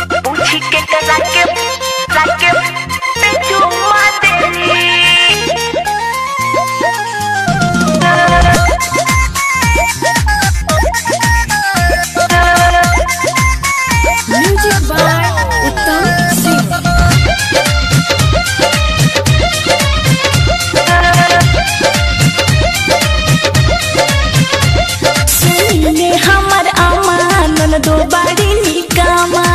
पूछी के करा के करा के ते चुम्मा देली म्यूजिक बाय उत्तम सिंह सुनले हमर अमान दो बाड़ी निकामा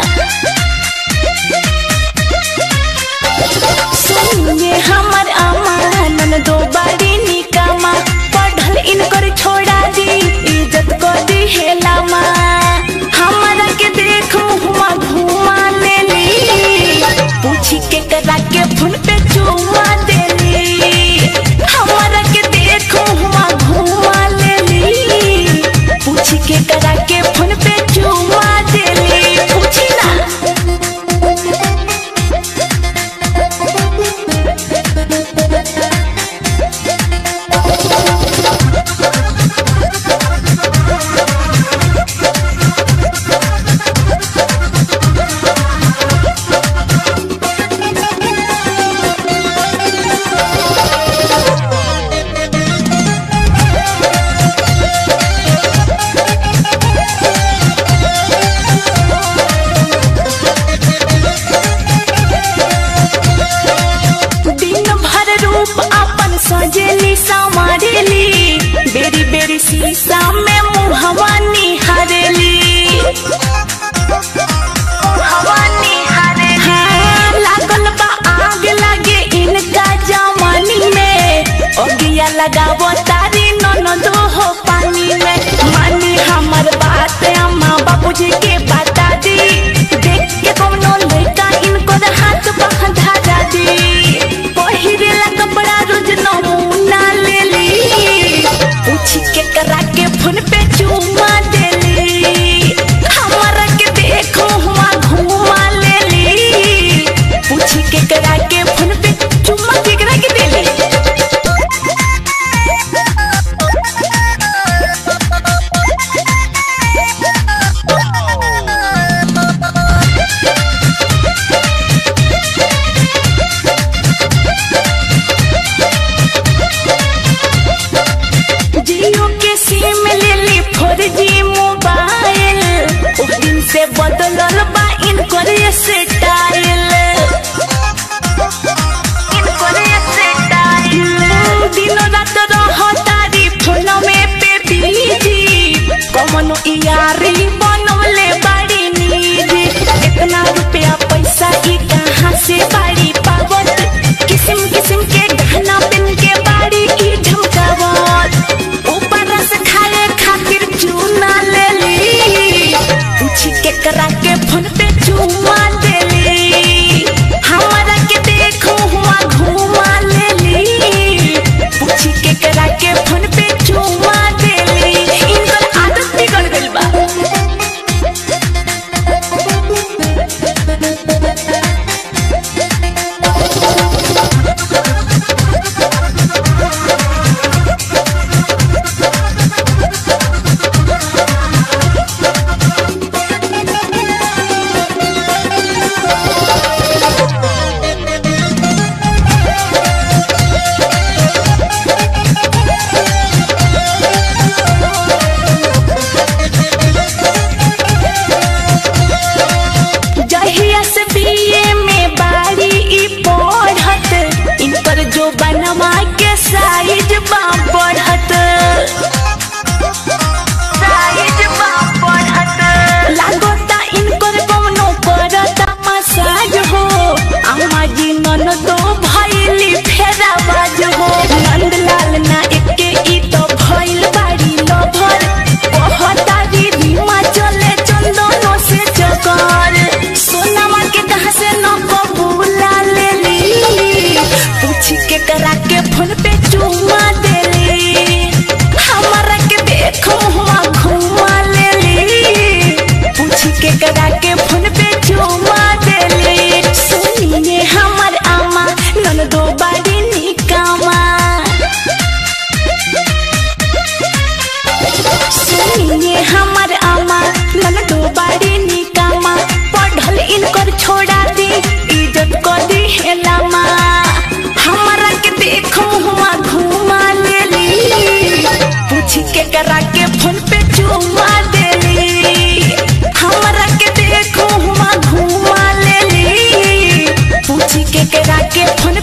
सुनले हमर अमान दो बाड़ी निकामा पढ़ल इनकर छोड़ा दी इज्जत को दी हेलामा हमरा के देख मुहुआ घुमा लेली पूछी के करा के फोन पे चुमा देली हमरा के देख मुहुआ घुमा लेली पूछी के करा के फोन पे चुमा देली पूछी ना दिन भर रूप अपन सजेली संवारेली बेरी बेरी शीशा में मुहवा निहारेली मुहवा निहारेली हाँ, लागल बा आग लगे इनका जवानी में ओगिया लगावो तारी ननदो हो पानी में मानी हमर बात अम्मा बाबूजी के बता दी देख के कौनो लड़का इनको हाथ बंधा जा दी पहिरेला कपड़ा रोज नमूना ले ली पूछी के करा के फोन पे चुमा देली हमारा के देखो हुआ घुमा ले ली पूछी के करा के फोन पे चुमा केकरा के देली जियो के सिम ले ली फोर जी मोबाइल उस दिन से बदलल बा इनकर स्टाइल इनकर स्टाइल दिनो रात रहो तारी फोन में पे बिजी कमनो यारी बनवले बाड़ी निजी इतना रुपया पैसा ई कहाँ से बाड़ी पावत किस्म किस्म के गहना पिन के बाड़ी की झमकावत ऊपर रस खाए खातिर चूना ले ली पूछी के करा के फोन पे चुमा देली हमारा के देखो हुआ घुमा ले ली पूछी के करा के फोन पे चुमा देली इनकर आदत बिगड़ गइल बा जहिया से बीए में बारी ई पढ़त इनकर जो बनवा के साइज बा बढ़त साइज बा बढ़त लागोता इनकर कौनो करता मसाज हो अम्मा जी ननदो भइली फेरा बाज हो नंदलाल ना एके ई तो भइल बाड़ी लभर कहतारी रीमा चले चंदनो से चकर सोनामा के कहा से न कबूला ले ली पूछी के करा के फोन पे चुमा देली हमारा के देखो हुआ घुमा ले ली पूछी के करा के फोन पे चुमा देली सुनिए हमर आमा नन दो बाड़ी निकामा सुनिए हमर आमा नन दो बाड़ी निकामा पढ़ल करा के फोन पे चुमा देली हमरा के देखो हुआ घुमा लेली पूछी के करा के फोन